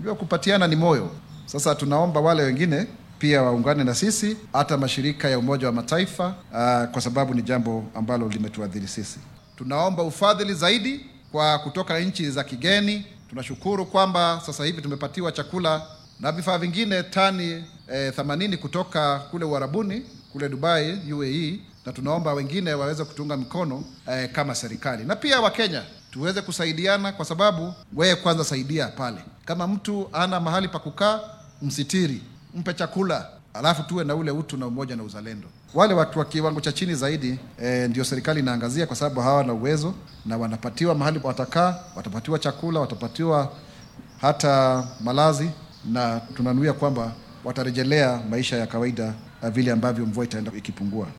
Unajua, kupatiana ni moyo. Sasa tunaomba wale wengine pia waungane na sisi, hata mashirika ya Umoja wa Mataifa uh, kwa sababu ni jambo ambalo limetuadhiri sisi. Tunaomba ufadhili zaidi kwa kutoka nchi za kigeni. Tunashukuru kwamba sasa hivi tumepatiwa chakula na vifaa vingine tani eh, 80 kutoka kule Uarabuni kule Dubai UAE, na tunaomba wengine waweze kutunga mkono eh, kama serikali na pia Wakenya tuweze kusaidiana, kwa sababu wewe kwanza saidia pale. Kama mtu ana mahali pa kukaa, msitiri, mpe chakula, alafu tuwe na ule utu na umoja na uzalendo. Wale watu wa kiwango cha chini zaidi eh, ndio serikali inaangazia, kwa sababu hawana uwezo na wanapatiwa mahali watakaa, watapatiwa chakula, watapatiwa hata malazi, na tunanuia kwamba watarejelea maisha ya kawaida vile ambavyo mvua itaenda ikipungua.